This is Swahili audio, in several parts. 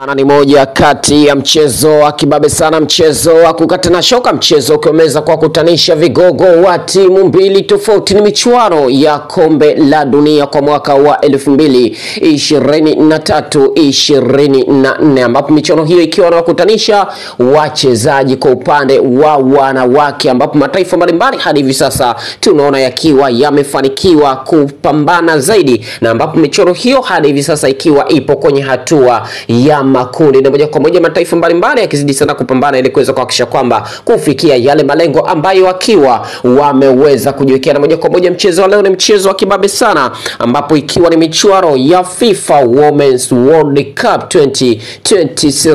Ana ni moja kati ya mchezo wa kibabe sana, mchezo wa kukatana shoka, mchezo ukiomeza kwa kutanisha vigogo wa timu mbili tofauti. Ni michuano ya kombe la dunia kwa mwaka wa elfu mbili ishirini na tatu ishirini na nne ambapo michuano hiyo ikiwa inawakutanisha wachezaji kwa upande wa wanawake, ambapo mataifa mbalimbali hadi hivi sasa tunaona yakiwa yamefanikiwa kupambana zaidi, na ambapo michuano hiyo hadi hivi sasa ikiwa ipo kwenye hatua ya makundi na moja kwa moja mataifa mbalimbali yakizidi sana kupambana ili kuweza kuhakikisha kwamba kufikia yale malengo ambayo wakiwa wameweza kujiwekea. Na moja kwa moja mchezo wa leo ni mchezo wa kibabe sana, ambapo ikiwa ni michuano ya FIFA Women's World Cup 2023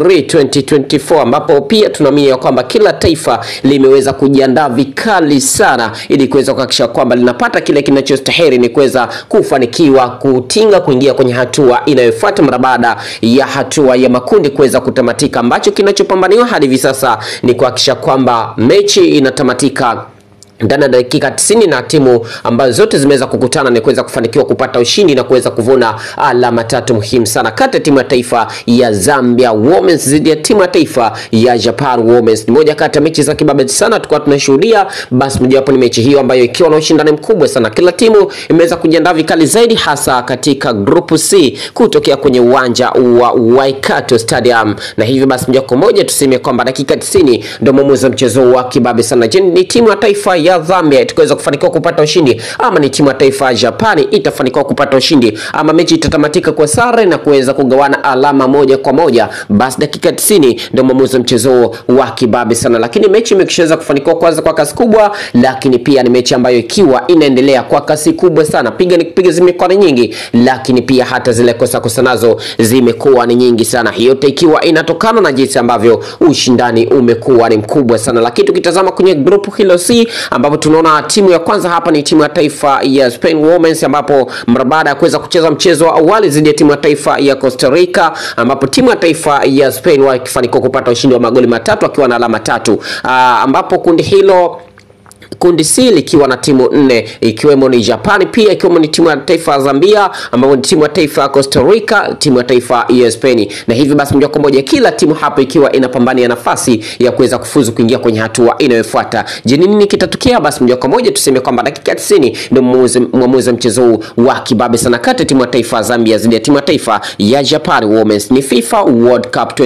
2024, ambapo pia tunaamini ya kwamba kila taifa limeweza kujiandaa vikali sana ili kuweza kuhakikisha kwamba linapata kile kinachostahili ni kuweza kufanikiwa kutinga kuingia kwenye hatua inayofuata mara baada ya hatua ya makundi kuweza kutamatika. Ambacho kinachopambaniwa hadi hivi sasa ni kuhakikisha kwamba mechi inatamatika ndani ya dakika 90 na timu ambazo zote zimeweza kukutana ni kuweza kufanikiwa kupata ushindi na kuweza kuvuna alama tatu muhimu sana kati ya timu ya taifa ya Zambia Women's dhidi ya timu ya taifa ya Japan Women's. Ni moja kati ya mechi za kibabe sana tulikuwa tunashuhudia, basi mojawapo ni mechi hiyo ambayo ikiwa na ushindani mkubwa sana. Kila timu imeweza kujiandaa vikali zaidi, hasa katika grupu C kutokea kwenye uwanja wa Waikato Stadium, na hivyo basi moja kwa moja tuseme kwamba dakika 90 ndio mwamuzi wa mchezo wa kibabe sana. Je, ni timu ya taifa ya Zambia itakaweza kufanikiwa kupata ushindi ama ni timu ya taifa ya Japani itafanikiwa kupata ushindi ama mechi itatamatika kwa sare na kuweza kugawana alama moja kwa moja? Basi dakika 90 ndio mwamuzi wa mchezo wa kibabe sana, lakini mechi imekishaweza kufanikiwa kwanza kwa kasi kubwa, lakini pia ni mechi ambayo ikiwa inaendelea kwa kasi kubwa sana, piga ni kupiga zimekuwa ni nyingi, lakini pia hata zile kosa kosa nazo zimekuwa ni nyingi sana, hiyo yote ikiwa inatokana na jinsi ambavyo ushindani umekuwa ni mkubwa sana. Lakini tukitazama kwenye grupu hilo C ambapo tunaona timu ya kwanza hapa ni timu ya taifa ya Spain Women's, ambapo mara baada ya kuweza kucheza mchezo wa awali dhidi ya timu ya taifa ya Costa Rica, ambapo timu ya taifa ya Spain wakifanikiwa kupata ushindi wa magoli matatu akiwa na alama tatu, aa, ambapo kundi hilo kundi C likiwa na timu nne ikiwemo ni Japan, pia ikiwemo ni timu ya taifa ya Zambia, ambapo ni timu ya taifa ya Costa Rica, timu ya taifa ya Spain. Na hivyo basi moja kwa moja kila timu hapo ikiwa inapambania nafasi ya kuweza kufuzu kuingia kwenye hatua inayofuata. Je, nini kitatokea? Basi moja kwa moja tuseme kwamba dakika 90 ndio mwamuzi wa mchezo huu wa kibabe sana kati ya timu ya taifa ya Zambia dhidi ya timu ya taifa ya Japan Women's. Ni FIFA World Cup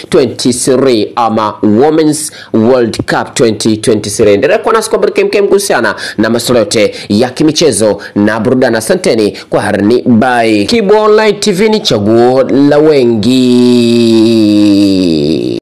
2023 ama Women's World Cup 2023. Endelea kuwa nasi kwa kemkem kuhusiana na masuala yote ya kimichezo na burudani. Asanteni kwa harni by Kibo Online TV, ni chaguo la wengi.